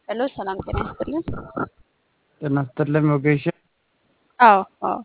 ሄሎ ሰላም ጤና ይስጥልን። ጤና ይስጥልን ወጌሻ። አዎ አዎ።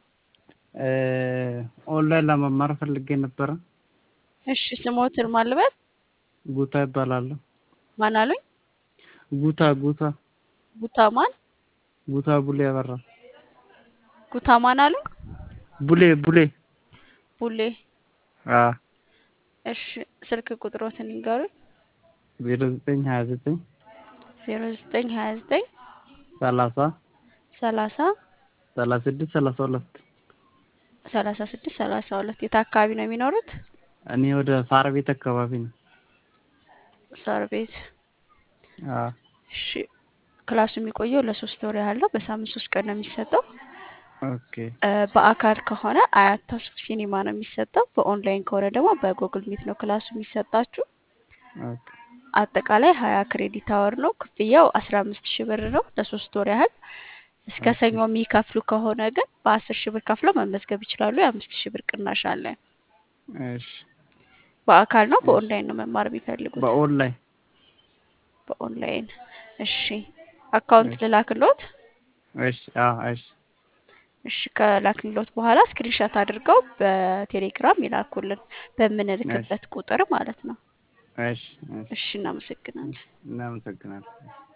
ኦንላይን ለመማር ፈልጌ ነበረ። እሺ ስሞትን ማን ልበል? ጉታ ይባላለሁ። ማን አሉኝ? ጉታ ጉታ ጉታ ማን? ጉታ ቡሌ ያበራ ጉታ ማን አሉኝ? ቡሌ ቡሌ ቡሌ። አ እሺ ስልክ ቁጥሮትን ይንገሩኝ። ዜሮ ዘጠኝ ሀያ ዘጠኝ ዜሮ ዘጠኝ ሀያ ዘጠኝ ሰላሳ ሰላሳ ሰላሳ ስድስት ሰላሳ ሁለት ሰላሳ ስድስት ሰላሳ ሁለት የት አካባቢ ነው የሚኖሩት? እኔ ወደ ሳር ቤት አካባቢ ነው። ሳር ቤት። አ እሺ ክላሱ የሚቆየው ለሶስት ወር ያህል ነው። በሳምንት ሶስት ቀን ነው የሚሰጠው። ኦኬ እ በአካል ከሆነ አያት ተስፉ ሲኒማ ነው የሚሰጠው። በኦንላይን ከሆነ ደግሞ በጉግል ሚት ነው ክላሱ የሚሰጣችሁ። ኦኬ አጠቃላይ ሀያ ክሬዲት አወር ነው። ክፍያው አስራ አምስት ሺህ ብር ነው ለሶስት ወር ያህል። እስከ ሰኞ የሚከፍሉ ከሆነ ግን በአስር ሺህ ብር ከፍለው መመዝገብ ይችላሉ። የአምስት ሺህ ብር ቅናሽ አለ። እሺ በአካል ነው በኦንላይን ነው መማር የሚፈልጉት? በኦንላይን በኦንላይን። እሺ አካውንት ልላክሎት? እሺ አ እሺ እሺ ከላክልሎት በኋላ ስክሪንሻት አድርገው በቴሌግራም ይላኩልን በምንልክበት ቁጥር ማለት ነው። እሺ እሺ እሺ እናመሰግናለን። እናመሰግናለን።